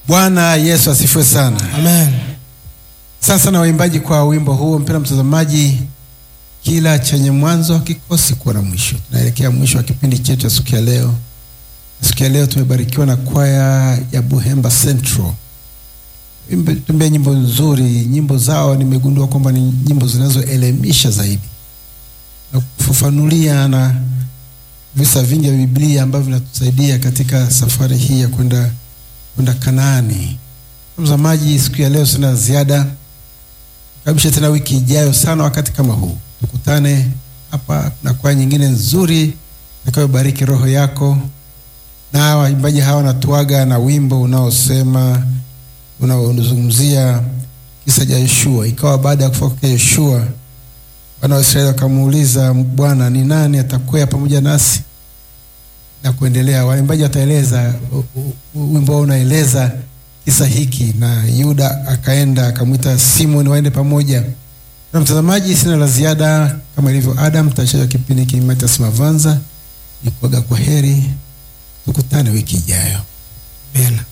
Bwana Yesu asifiwe sana. Amen. Asante sana waimbaji kwa wimbo huo. Mpendwa mtazamaji, kila chenye mwanzo hakikosi kuwa na mwisho. Tunaelekea mwisho wa kipindi chetu cha siku ya leo. Siku ya leo tumebarikiwa na kwaya ya Buhemba Central, tumbea nyimbo nzuri. Nyimbo zao nimegundua kwamba ni nyimbo zinazoelimisha zaidi na kufafanulia na visa vingi vya Biblia ambavyo vinatusaidia katika safari hii ya kwenda kwenda Kanaani. Mtazamaji, siku ya leo sina ziada, kabisha tena wiki ijayo sana wakati kama huu tukutane hapa na kwaya nyingine nzuri itakayobariki roho yako. Na waimbaji hawa wanatuaga na wimbo unaosema unaozungumzia kisa cha Yoshua. Ikawa baada ya kufa kwa Yoshua, wana wa Israeli wakamuuliza Bwana, ni nani atakwea pamoja nasi? Na kuendelea, waimbaji wataeleza wimbo wao unaeleza kisa hiki, na Yuda akaenda akamwita Simoni waende pamoja. Na mtazamaji, sina la ziada, kama ilivyo Adam, taisha kipindi hiki Matias Mavanza ni kuaga kwa heri, tukutane wiki ijayo. Amen.